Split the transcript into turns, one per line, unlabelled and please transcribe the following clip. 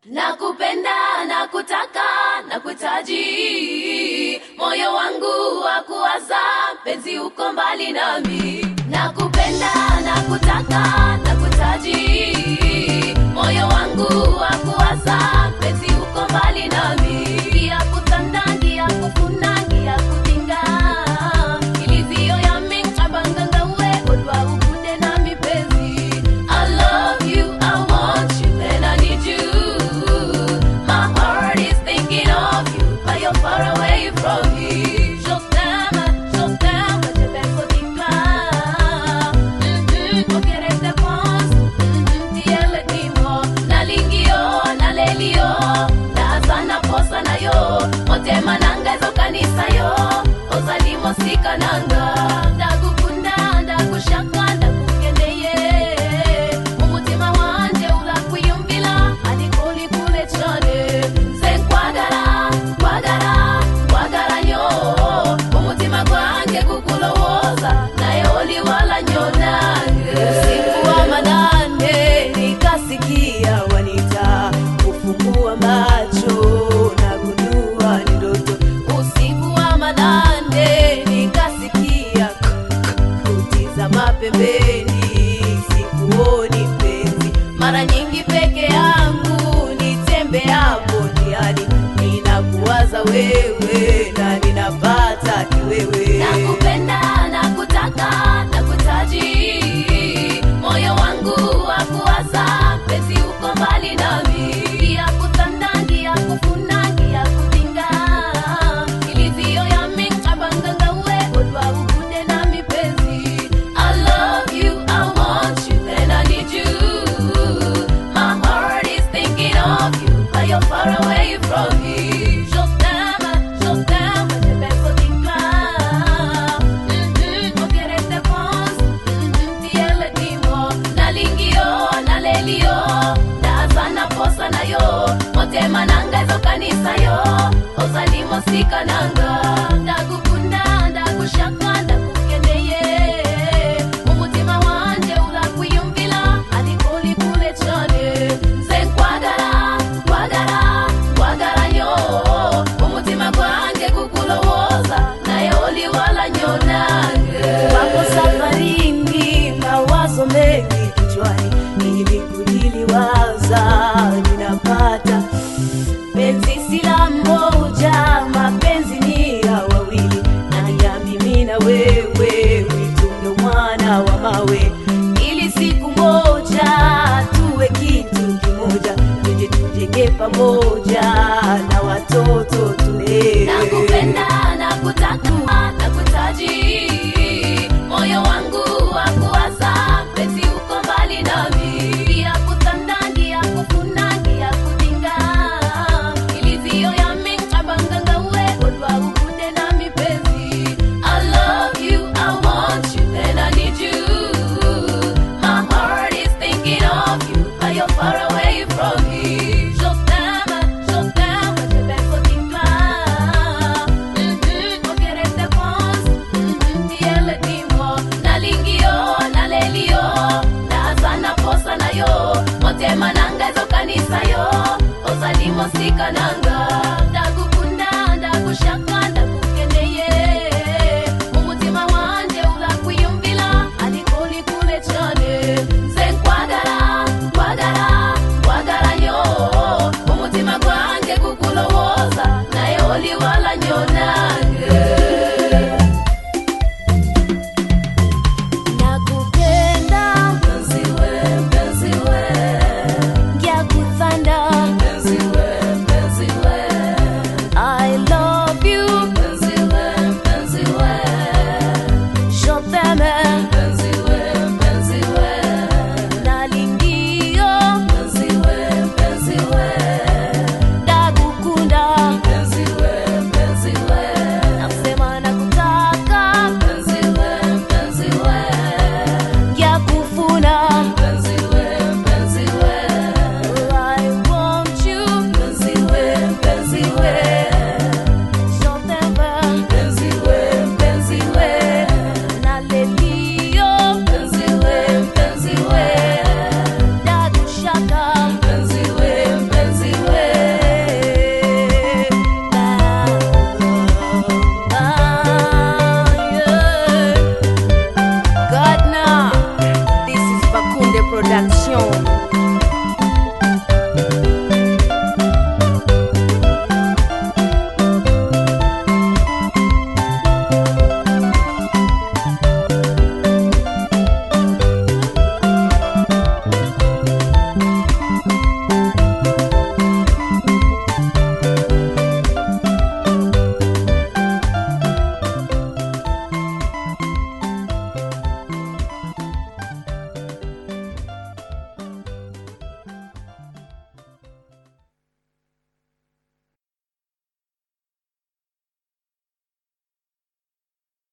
nakupenda nakutaka nakuhitaji moyo wangu wa kuwaza penzi uko mbali nami nakupenda nakutaka nakuhitaji moyo wangu wa kuwaza penzi uko mbali nami ngia kutanda ngia kufuna ngia kutinga ilizio yami ncabanganga we odwa ukude nami penzi I love you, I want you, and I need you. My heart is thinking of you, but you're far away from me. Je t'aime, je t'aime, je vais faut dire Mm-mm, ok, reste pense. Mm-mm, tiele timo. Nalingio, nalelio, nazana posa na yo. Motema nanga ezo kanisa yo. Ozalimo sika nanga. Ndagukunda, ndakushaka, ndakukendeye. Umutima wanje urakwiyumvira, ariko uri kure cane. Nze nkwagara, nkwagara, nkwagara nyo. Umutima gwanjye kukulowoza, naye oli wala nyonange.
Usiku wa manane nikasikia wanita, kufungua macho na gundua ni ndoto. Usiku wa manane nikasikia kutizama pembeni, sikuoni mpenzi. Mara nyingi peke yangu nitembeapo njiani, ninakuwaza wewe na ninapata kiwewe.
nakupenda nakutaka nakuhitaji moyo wangu wa kuwaza penzi uko mbali nami ngia kutanda ngia kufuna ngia kutinga ilizio yami ncabanganga we odwa ukude nami penzi I love you, I want you, and I need you. My heart is thinking of you, but you're far away from me. Je t'aime, je t'aime, je vais faut dire Mm-mm, ok, reste pense. Mm-mm, tiele timo. Nalingio, nalelio, ndazana posa na yo. Motema nanga ezo kanisa yo. Ozalimo sika nanga. Ndagukunda, ndakushaka, ndakukendeye. Umutima wanje urakwiyumvira, ariko uri kure cane. Nze nkwagara, nkwagara, nkwagara nyo. Umutima gwanjye kukulowoza, naye oli wala nyonange.
Wako safarini, mawazo mengi kichwani, ili kujiliwaza ninapata penzi sila moja, mapenzi ni ya wawili, na ya mimi na wewe, witunge mwana wa mawe, ili siku moja tuwe kitu kimoja, tuje tujenge pamoja na watoto tulee.
nakupenda nakutaka nakuhitaji moyo wangu wa kuwaza penzi uko mbali nami ngia kutanda ngia kufuna ngia kutinga ilizio yami ncabanganga we odwa ukude nami penzi I love you, I want you, and I need you. My heart is thinking of you, but you're far away from me. Je t'aime, je t'aime, je vais faut dire Mm-mm, ok, reste pense. Mm-mm, tiele timo. Nalingio, nalelio, ndazana posa na yo. Motema nanga ezo kanisa yo. Ozalimo sika nanga. Ndagukunda, ndakushaka, ndakukendeye. Umutima wanje urakwiyumvira, ariko uri kure cane. Nze nkwagara, nkwagara, nkwagara nyo. Umutima gwanjye kukulowoza, naye oli wala nyonange.
Nakupenda
Mpenzi we, mpenzi we,
ngyakuthanda
mpenzi we, mpenzi we.
I love you Production.